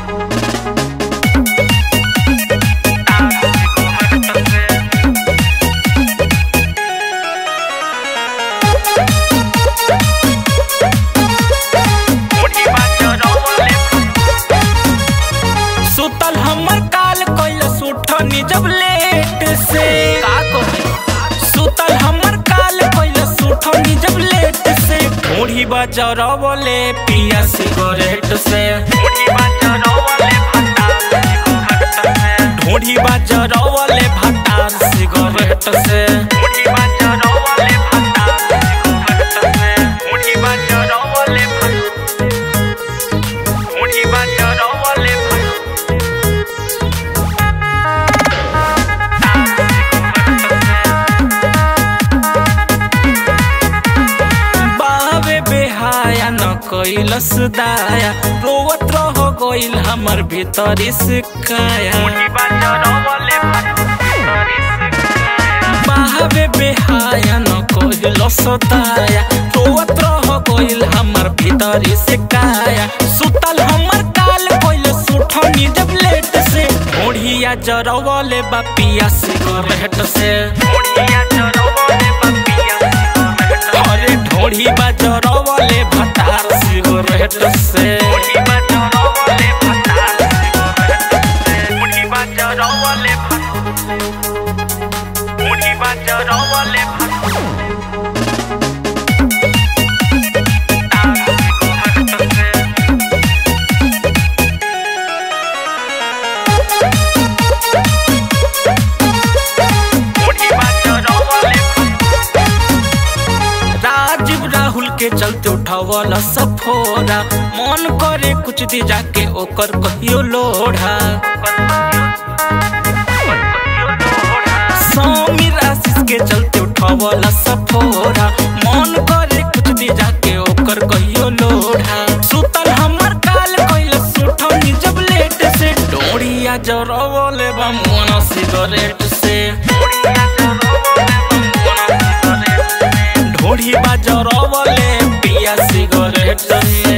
सुतल हमर काल कैलस उठनी जब लेट से का कहे सुतल हमर काल कैलस उठनी जब लेट से ढोढ़ी बजरवले पिया सिगरेट से ढोढ़ी बजरवले भतार सिगरेट से ढोढ़ी बजरवले भतार ढोढ़ी बजरवले ढोढ़ी बजरवले बावे बेहाया न कैलस दाया रोवत रह गइल हमर भीतरी सिकाया बावे बेहाया न कैलस दाया रोवत रह गइल हमर भीतरी सिकाया सुतल हमर काल कैल सुठनी जब लेट से ढोढ़िया जरवले बापिया सिगरेट से ढोढ़िया जरवले बापिया अरे ढोढ़ी बजरवले भतार सिगरेट से ढोढ़ी बजरवले भतार ढोढ़ी बजरवले ढोढ़ी बजरवले राजीव राहुल के चलते उठावल सफोरा मन करे कुछ दी जाके ओकर कहियो लोढ़ा समीर आशीष के चलते उठावल सफोरा मन करे कुछ दी जाके ओकर कहियो लोढ़ा सुतल हमर काल कइल सुठनी जब लेट से डोरिया जरवले बा मोन सिगरेट से ढोढ़ी बाजरवले पिया सिगरेट से